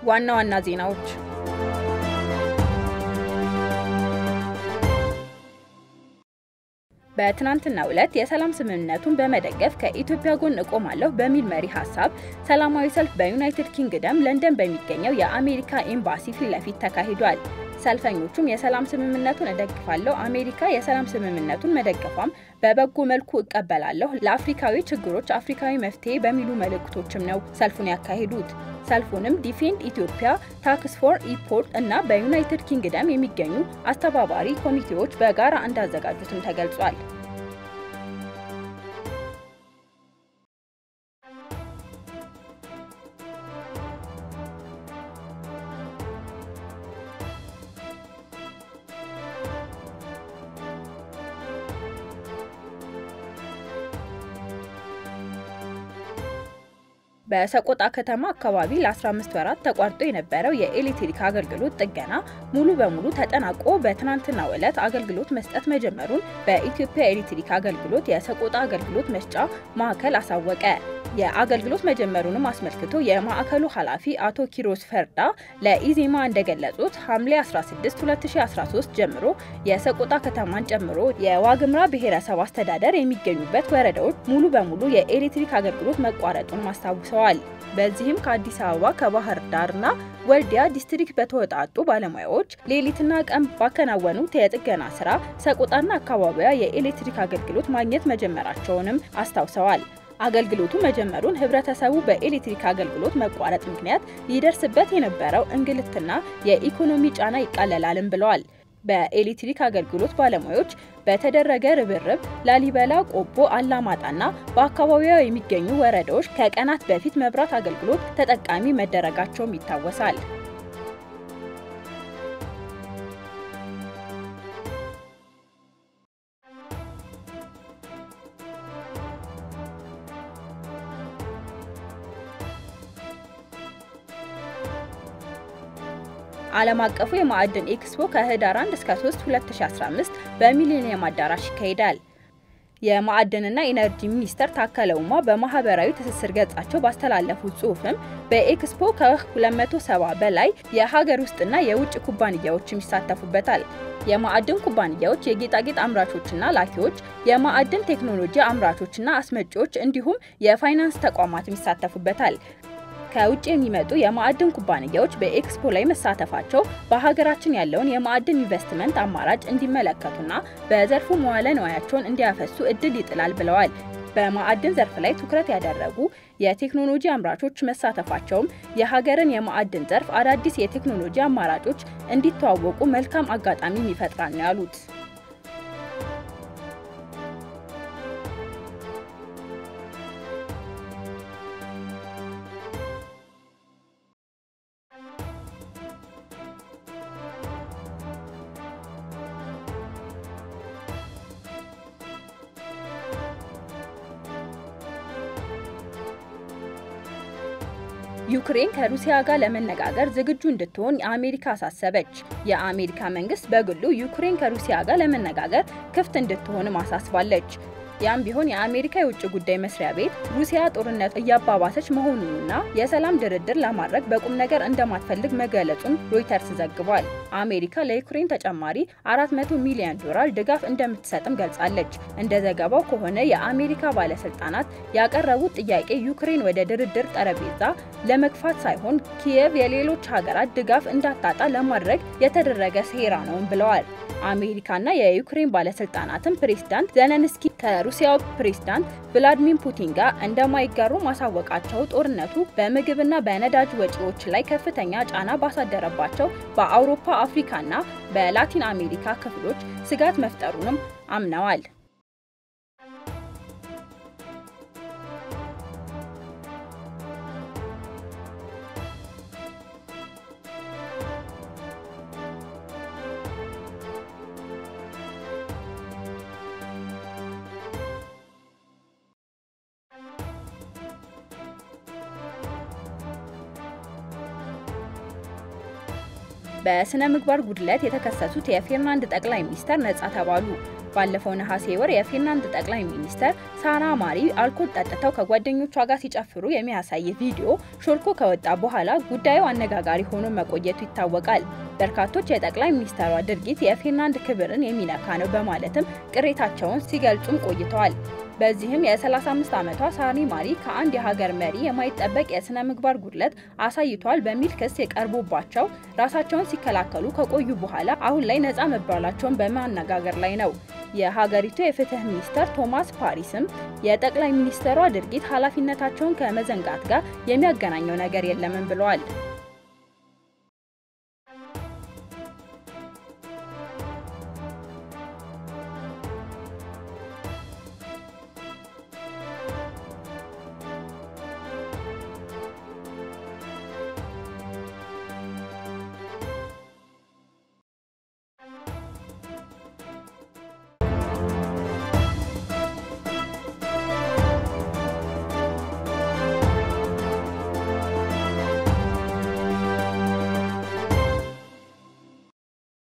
ዋና ዋና ዜናዎች በትናንትናው ዕለት የሰላም ስምምነቱን በመደገፍ ከኢትዮጵያ ጎን እቆማለሁ በሚል መሪ ሀሳብ ሰላማዊ ሰልፍ በዩናይትድ ኪንግደም ለንደን በሚገኘው የአሜሪካ ኤምባሲ ፊት ለፊት ተካሂዷል። ሰልፈኞቹም የሰላም ስምምነቱን እደግፋለሁ፣ አሜሪካ የሰላም ስምምነቱን መደገፏም በበጎ መልኩ እቀበላለሁ፣ ለአፍሪካዊ ችግሮች አፍሪካዊ መፍትሄ በሚሉ መልእክቶችም ነው ሰልፉን ያካሂዱት። ሰልፉንም ዲፌንድ ኢትዮጵያ፣ ታክስ ፎር ኢምፖርት እና በዩናይትድ ኪንግደም የሚገኙ አስተባባሪ ኮሚቴዎች በጋራ እንዳዘጋጁትም ተገልጿል። በሰቆጣ ከተማ አካባቢ ለ15 ወራት ተቋርጦ የነበረው የኤሌክትሪክ አገልግሎት ጥገና ሙሉ በሙሉ ተጠናቆ በትናንትናው ዕለት አገልግሎት መስጠት መጀመሩን በኢትዮጵያ ኤሌክትሪክ አገልግሎት የሰቆጣ አገልግሎት መስጫ ማዕከል አሳወቀ። የአገልግሎት መጀመሩንም አስመልክቶ የማዕከሉ ኃላፊ አቶ ኪሮስ ፈርዳ ለኢዜማ እንደገለጹት ሐምሌ 16 2013 ጀምሮ የሰቆጣ ከተማን ጨምሮ የዋግምራ ብሔረሰብ አስተዳደር የሚገኙበት ወረዳዎች ሙሉ በሙሉ የኤሌክትሪክ አገልግሎት መቋረጡን አስታውሰዋል። በዚህም ከአዲስ አበባ ከባህር ዳርና ወልዲያ ዲስትሪክት በተወጣጡ ባለሙያዎች ሌሊትና ቀን ባከናወኑት የጥገና ስራ ሰቆጣና አካባቢዋ የኤሌክትሪክ አገልግሎት ማግኘት መጀመራቸውንም አስታውሰዋል። አገልግሎቱ መጀመሩን ህብረተሰቡ በኤሌክትሪክ አገልግሎት መቋረጥ ምክንያት ይደርስበት የነበረው እንግልትና የኢኮኖሚ ጫና ይቃለላልም ብለዋል። በኤሌክትሪክ አገልግሎት ባለሙያዎች በተደረገ ርብርብ ላሊበላ፣ ቆቦ፣ አላማጣና በአካባቢዋ የሚገኙ ወረዳዎች ከቀናት በፊት መብራት አገልግሎት ተጠቃሚ መደረጋቸውም ይታወሳል። ዓለም አቀፉ የማዕድን ኤክስፖ ከህዳር 1 እስከ 3 2015 በሚሊኒየም አዳራሽ ይካሄዳል። የማዕድንና ኢነርጂ ሚኒስተር ታከለ ኡማ በማህበራዊ ትስስር ገጻቸው ባስተላለፉት ጽሑፍም በኤክስፖ ከ270 በላይ የሀገር ውስጥና የውጭ ኩባንያዎችም ይሳተፉበታል። የማዕድን ኩባንያዎች፣ የጌጣጌጥ አምራቾችና ላኪዎች፣ የማዕድን ቴክኖሎጂ አምራቾችና አስመጪዎች እንዲሁም የፋይናንስ ተቋማትም ይሳተፉበታል። ከውጭ የሚመጡ የማዕድን ኩባንያዎች በኤክስፖ ላይ መሳተፋቸው በሀገራችን ያለውን የማዕድን ኢንቨስትመንት አማራጭ እንዲመለከቱና በዘርፉ መዋለ ንዋያቸውን እንዲያፈሱ እድል ይጥላል ብለዋል። በማዕድን ዘርፍ ላይ ትኩረት ያደረጉ የቴክኖሎጂ አምራቾች መሳተፋቸውም የሀገርን የማዕድን ዘርፍ አዳዲስ የቴክኖሎጂ አማራጮች እንዲተዋወቁ መልካም አጋጣሚም ይፈጥራል ነው ያሉት። ዩክሬን ከሩሲያ ጋር ለመነጋገር ዝግጁ እንድትሆን የአሜሪካ አሳሰበች። የአሜሪካ መንግስት በግሉ ዩክሬን ከሩሲያ ጋር ለመነጋገር ክፍት እንድትሆንም አሳስባለች። ያም ቢሆን የአሜሪካ የውጭ ጉዳይ መስሪያ ቤት ሩሲያ ጦርነት እያባባሰች መሆኑንና የሰላም ድርድር ለማድረግ በቁም ነገር እንደማትፈልግ መገለጹን ሮይተርስ ዘግቧል። አሜሪካ ለዩክሬን ተጨማሪ 400 ሚሊዮን ዶላር ድጋፍ እንደምትሰጥም ገልጻለች። እንደ ዘገባው ከሆነ የአሜሪካ ባለስልጣናት ያቀረቡት ጥያቄ ዩክሬን ወደ ድርድር ጠረጴዛ ለመግፋት ሳይሆን ኪየቭ የሌሎች ሀገራት ድጋፍ እንዳታጣ ለማድረግ የተደረገ ሴራ ነውም ብለዋል። አሜሪካና የዩክሬን ባለስልጣናትም ፕሬዝዳንት ዘለንስኪ ከሩሲያው ፕሬዝዳንት ቭላዲሚር ፑቲን ጋር እንደማይጋሩ ማሳወቃቸው ጦርነቱ በምግብና በነዳጅ ወጪዎች ላይ ከፍተኛ ጫና ባሳደረባቸው በአውሮፓ፣ አፍሪካና በላቲን አሜሪካ ክፍሎች ስጋት መፍጠሩንም አምነዋል። በስነ ምግባር ጉድለት የተከሰሱት የፊንላንድ ጠቅላይ ሚኒስተር ነጻ ተባሉ። ባለፈው ነሐሴ ወር የፊንላንድ ጠቅላይ ሚኒስተር ሳና ማሪ አልኮል ጠጥተው ከጓደኞቿ ጋር ሲጨፍሩ የሚያሳይ ቪዲዮ ሾልኮ ከወጣ በኋላ ጉዳዩ አነጋጋሪ ሆኖ መቆየቱ ይታወቃል። በርካቶች የጠቅላይ ሚኒስተሯ ድርጊት የፊንላንድ ክብርን የሚነካ ነው በማለትም ቅሬታቸውን ሲገልጹም ቆይተዋል። በዚህም የ35 ዓመቷ ሳኒ ማሪ ከአንድ የሀገር መሪ የማይጠበቅ የስነ ምግባር ጉድለት አሳይቷል በሚል ክስ የቀርቦባቸው ራሳቸውን ሲከላከሉ ከቆዩ በኋላ አሁን ላይ ነፃ መባላቸውን በማነጋገር ላይ ነው። የሀገሪቱ የፍትህ ሚኒስተር ቶማስ ፓሪስም የጠቅላይ ሚኒስተሯ ድርጊት ኃላፊነታቸውን ከመዘንጋት ጋር የሚያገናኘው ነገር የለምን ብለዋል።